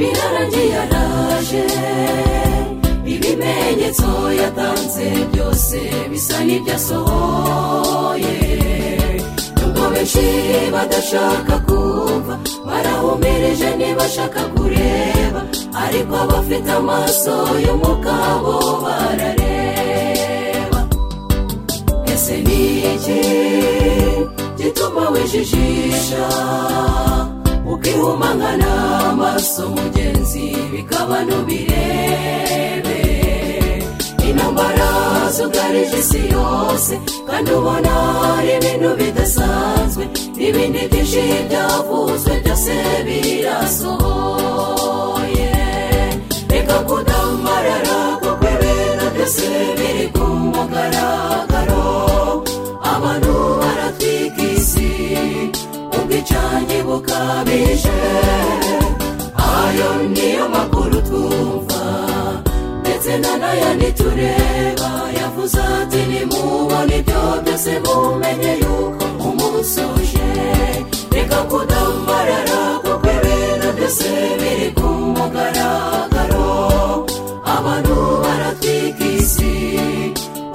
yagiye araje ibimenyetso yatanze byose bisa n'ibyo asohoye nubwo benshi badashaka kumva barahumirije ntibashaka kureba ariko abafite amaso y'umugabo barareba ese ni iki gituma wijijisha ukihumangana amaso mugenzi bikaba n'ubirebe intambara zugarije isi yose kandi ubona ari ibintu bidasanzwe n'ibindi byinshi byavuzwe byose birasohoye reka kudamarara kuko ibintu byose biri ku mugaragaro abantu baratwika isi ubwicanyi bukabije ayo niyo makuru twumva ndetse n'ayandi tureba yavuze ati nimubona ibyo byose mumenye yuko umunsi uje reka kudamarara kuko ibintu byose biri ku mugaragaro abantu baratwika isi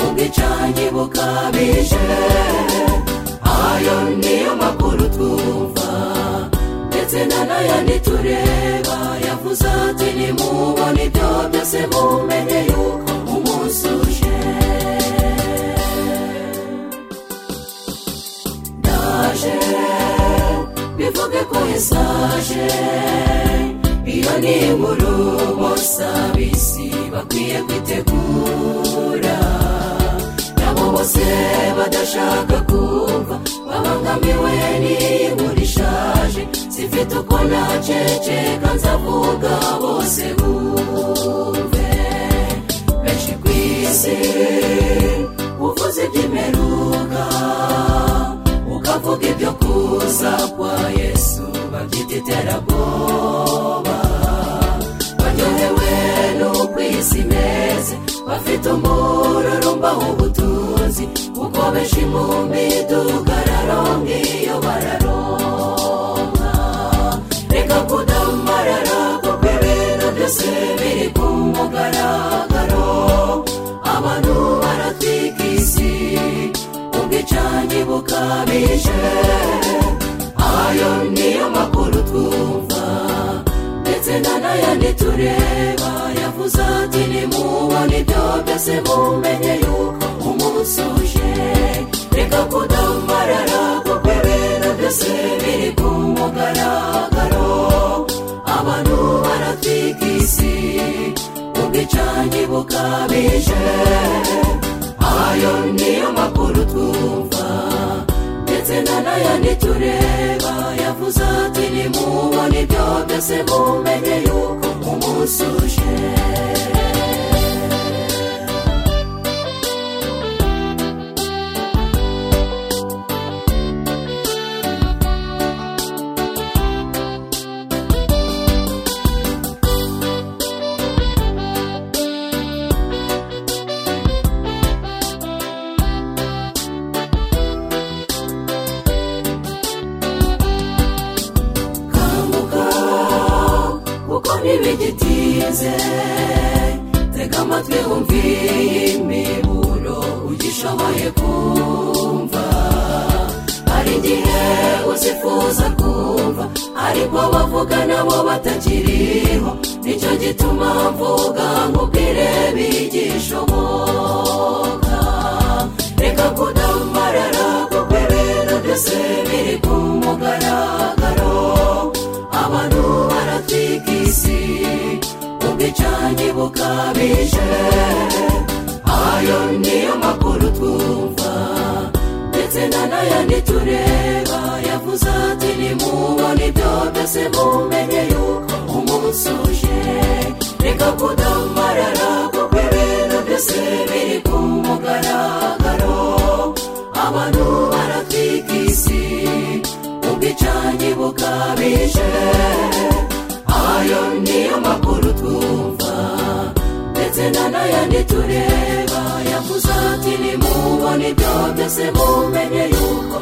ubwicanyi bukabije ayo niyo makuru twumva ndetse n'ayandi tureba yavuze ati nimubona ibyo byose mumenye yuko umunsi uje ndaje bivuge ko yesaje iyo ni inkuru bose abisi bakwiye kwitegura nabo bose badashaka kumva babangamiwe n'iyi nkuru ishaje zifite uko naceceka nzavuga bose bumve benshi ku isi uvuze iby'imperuka ukavuga ibyo kuza kwa yesu babyita iterabwoba baryohewe n'uko iyi si imeze bafite umururumba w'ubutunzi kuko benshi mu midugararo nk'iyo bararonka reka kudamarara kuko ibintu byose biri ku mugaragaro abantu baratwika isi ubwicanyi bukabije ayo niyo makuru twumva ndetse n'ayandi tureba yavuze ati nimubona ibyo byose mumenye yuko umunsi uje reka kudamarara kuko ibintu byose biri ku mugaragaro abantu baratwika isi ubwicanyi bukabije ayo niyo makuru twumva ndetse n'ayandi tureba yavuze ati nimubona ibyo byose mumenye yuko umunsi uje kanguka kuko ntibigitinze tega amatwi wumve iyi miburo ugishoboye kumva hari igihe uzifuza kumva ariko bavuga nabo batakiriho nicyo gituma mvuga ngo ubwire bigishoboka reka kudamarara kuko ibintu byose biri ku mugaragaro abantu baratwika isi ubwicanyi bukabije ayo niyo makuru twumva ndetse n'ayandi tureba yavuze ati nimubona ibyo byose mumenye yuko umunsi uje reka kudamarara kuko ibintu byose biri ku mugaragaro abantu baratwika isi ubwicanyi bukabije ayo niyo makuru twumva ndetse n'ayandi tureba yavuze ati nimubona ibyo byose mumenye yuko